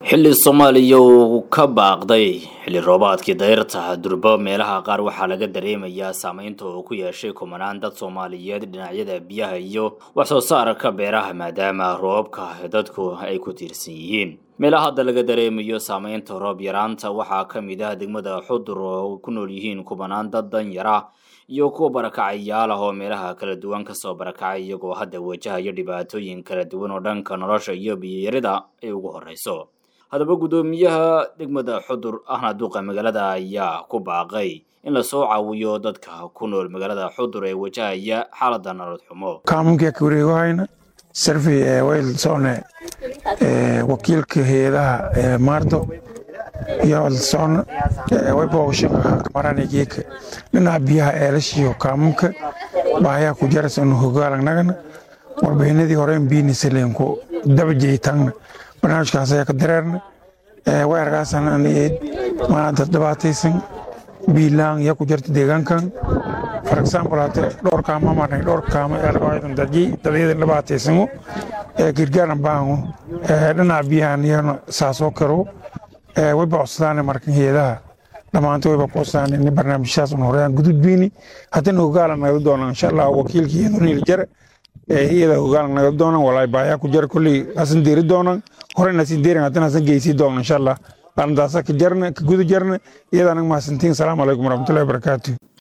xilli soomaaliya uu ka baaqday xilli roobaadkii dayrta durbo meelaha qaar waxaa laga dareemayaa saameynta uu ku yeeshay kumanaan dad soomaaliyeed dhinacyada biyaha iyo wax soo saarka beeraha maadaama roobabka dadku ay ku tiirsan yihiin meelaha hadda laga dareemayo saameynta roob yaraanta waxaa ka mid ah degmada xudur oo ku nool yihiin kumanaan dad danyara iyo kuwa barakacayaal ah oo meelaha kala duwan kasoo barakacay iyagoo hadda wajahaya dhibaatooyin kala duwan oo dhanka nolosha iyo biyayarida ay ugu horeyso haddaba guddoomiyaha degmada xudur ahna duuqa magaalada ayaa ku baaqay in lasoo caawiyo dadka ku nool magaalada xudur ee wajahaya xaalada nolol xumo kaamunkii ka wareegohayna sarfey ee waylsone wakiilka hay-adaha maardo iyo walsone wayboogashaka marane geeka dhinaca biyaha eelashiyo kaamunka baahayaa ku jarasanu hogaalangnagana warbixinadii horeyn biinisalenku dabajeytangna barnaamijkaas ayaa ka dareerna way argaasan anayd maanta dhibaataysan biilaan yaa ku jirta deegaankan for example hate dhowr kaama marnay dhowr kaama eelgaadan dadyi dadyadan dhibaataysano girgaaran baango dhinaca biyahan iyana saasoo karo way bocsadaan markan heedaha dhammaanta wayba kuusaan in barnaamijyaas un horeyaan gudud biini haddana hogaalan naga doonaan insha allah wakiilka iyadoo niil jare iyada hogaalan naga doonaan walaay baayaa ku jara kolley hasan deeri doonaan horena sin deerin haddana hasan geysii doonaan insha allah qalandaasa ka jarna ka guda jarna iyada anaga mahadsantiin salaamu calaykum waraxmatullahi wabarakaatu